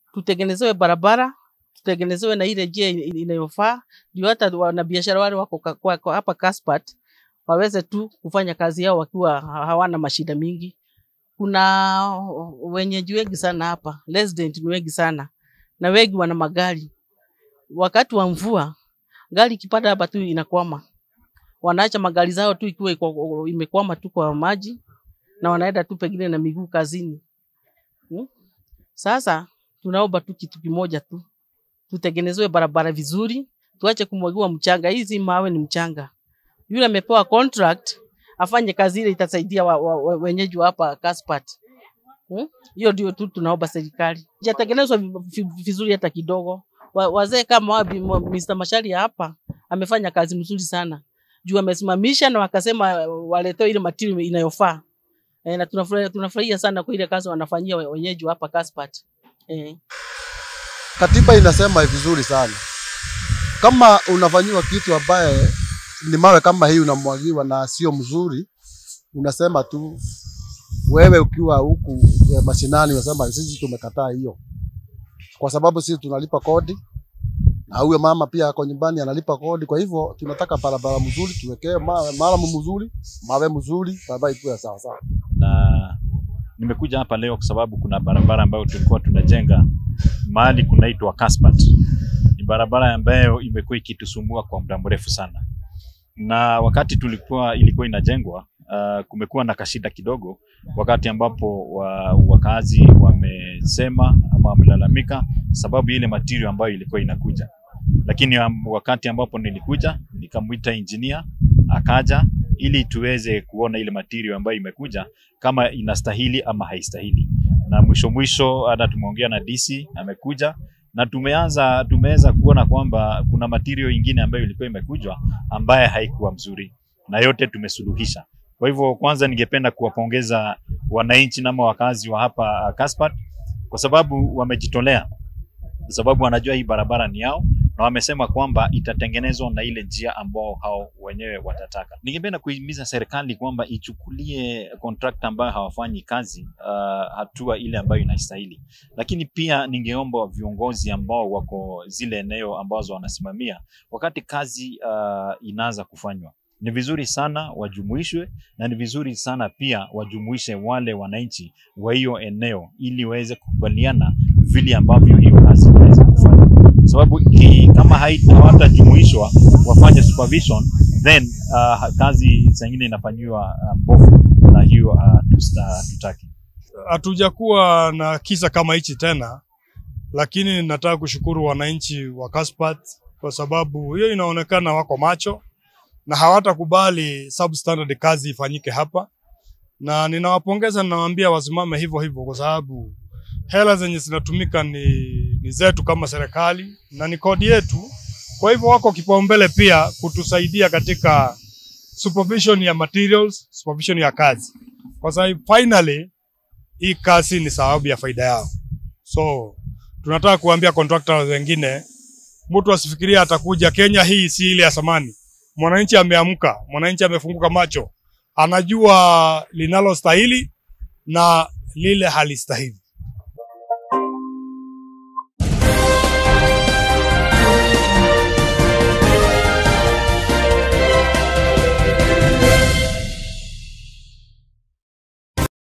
tutengenezewe barabara, tutengenezewe na ile njia in- inayofaa, ndio hata wanabiashara wale wako ka- kwa- kwa hapa Caspat waweze tu kufanya kazi yao wakiwa ha- hawana mashida mingi. Kuna wenyeji wengi sana hapa, resident ni wengi sana, na wengi wana magari. Wakati wa mvua gari ikipata hapa tu inakwama, wanaacha magari zao tu ikiwa iko- imekwama tu kwa maji, na wanaenda tu pengine na miguu kazini. Hmm? Sasa tunaomba tu kitu kimoja tu, tutengenezewe barabara vizuri, tuache kumwagiwa mchanga. Hizi mawe ni mchanga. Yule amepewa contract afanye kazi ile itasaidia wa, wa, wa, wenyeji wa hapa Caspat. Hmm? Hiyo ndio tu tunaomba serikali. Hajatengenezwa vi- vi- vizuri hata kidogo. Wa, wazee kama wa, Bi- Mo- Mr. Mashari hapa amefanya kazi mzuri sana. Juu amesimamisha na wakasema waletewe ile material inayofaa. E, na tunafurahia tunafurahia sana kwa ile kazi wanafanyia we- wenyeji wa hapa Caspat. Eh. Katiba inasema vizuri sana, kama unafanyiwa kitu ambaye ni mawe kama hii unamwagiwa na sio mzuri, unasema tu wewe ukiwa huku eh, mashinani, unasema sisi tumekataa hiyo, kwa sababu sisi tunalipa kodi na huyo mama pia ako nyumbani analipa kodi. Kwa hivyo tunataka barabara mzuri, tuwekee mawe maalum mzuri, mawe mzuri, barabara ikuwe sawa sawa. na nimekuja hapa leo kwa sababu kuna barabara ambayo tulikuwa tunajenga mahali kunaitwa Caspat. Ni barabara ambayo imekuwa ikitusumbua kwa muda mrefu sana, na wakati tulikuwa ilikuwa inajengwa uh, kumekuwa na kashida kidogo, wakati ambapo wa, wakazi wamesema ama wamelalamika sababu ile material ambayo ilikuwa inakuja, lakini um, wakati ambapo nilikuja nikamwita engineer akaja ili tuweze kuona ile material ambayo imekuja kama inastahili ama haistahili. Na mwisho mwisho hata tumeongea na DC amekuja na tumeanza tumeweza kuona kwamba kuna material ingine ambayo ilikuwa imekujwa ambaye haikuwa mzuri na yote tumesuluhisha. Kwa hivyo kwanza ningependa kuwapongeza wananchi nama wakazi wa hapa uh, Caspat kwa sababu wamejitolea, kwa sababu wanajua hii barabara ni yao na wamesema kwamba itatengenezwa na ile njia ambao hao wenyewe watataka. Ningependa kuhimiza serikali kwamba ichukulie contractor ambayo hawafanyi kazi uh, hatua ile ambayo inastahili, lakini pia ningeomba viongozi ambao wako zile eneo ambazo wanasimamia, wakati kazi uh, inaanza kufanywa ni vizuri sana wajumuishwe na ni vizuri sana pia wajumuishe wale wananchi wa hiyo eneo ili waweze kukubaliana vile ambavyo hiyo kazi inaweza kufanya kwa sababu ki, kama haita- hawatajumuishwa wafanye supervision then uh, kazi zingine inafanyiwa uh, mbovu na hiyo uh, tusta- tutaki. hatujakuwa na kisa kama hichi tena, lakini nataka kushukuru wananchi wa Caspat kwa sababu hiyo inaonekana wako macho na hawatakubali substandard kazi ifanyike hapa, na ninawapongeza, ninawaambia wasimame hivyo hivyo, kwa sababu hela zenye zinatumika ni, ni zetu kama serikali na ni kodi yetu. Kwa hivyo wako kipaumbele pia kutusaidia katika supervision ya materials, supervision ya kazi, kwa sababu finally hii kazi ni sababu ya faida yao. So tunataka kuambia contractors wengine, mtu asifikiria atakuja Kenya. Hii si ile ya zamani. Mwananchi ameamka, mwananchi amefunguka macho, anajua linalostahili na lile halistahili.